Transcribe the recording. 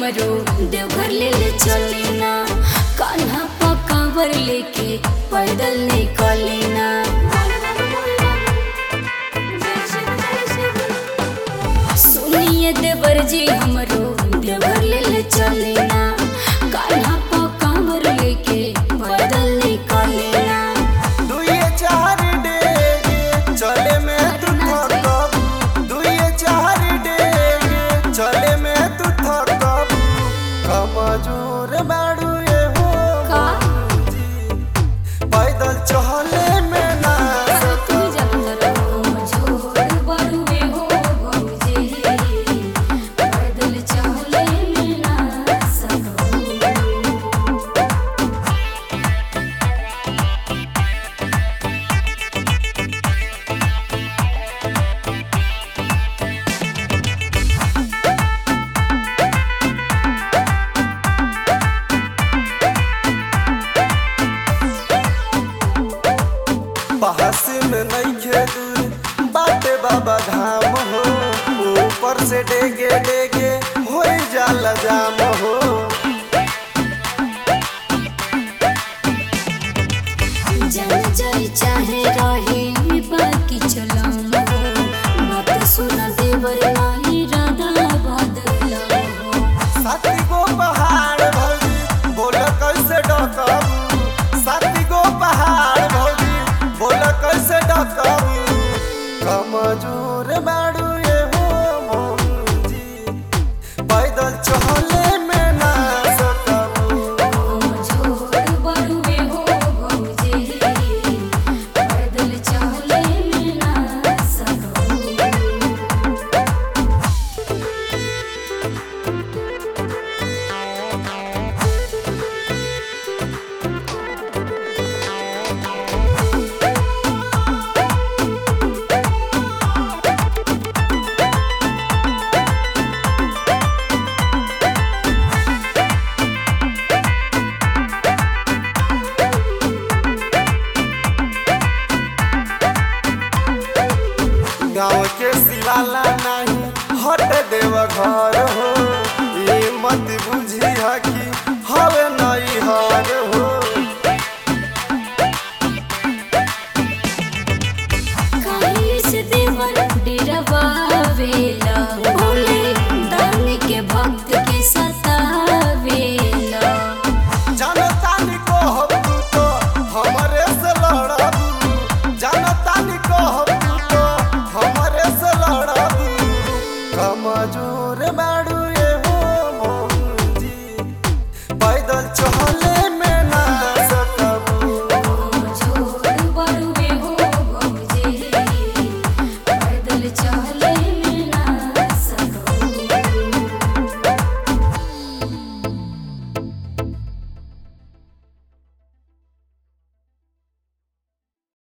हमरो देवघर ले ले चली ना कान्हा पकावर लेके पैदल निकली ना सुनिए देवर जी हमरो देवघर ले ले चली ना कान्हा पकावर लेके पैदल निकली ना दुइये चार डेगे चले में तू थकब दुइये चार डेगे चले में तू थकब कमजोर बाड़ू ये हो का पैदल चले में ना तू जंदर झोड़ बरुए हो भौजे पैदल चले में ना सको बहस में नहीं दूर बाटे बाबा धाम हो ऊपर से डेगे डेगे हो जाला जाम हो जल जाई चाहे रहे बाकी चलाम हो बात सुना देवर नाही राधा बदला हो साथी गो पहाड़ भौजी बोल कैसे डकबू साथी गो पहाड़ भौजी बोल कैसे डकबू कमजोर बाड़ू ये हो मौजी पैदल चले में ना सकबू झोड़ बरुए हो भौजे पैदल चले में ना सको गाँव के सिवाला नहीं हट देव घर हो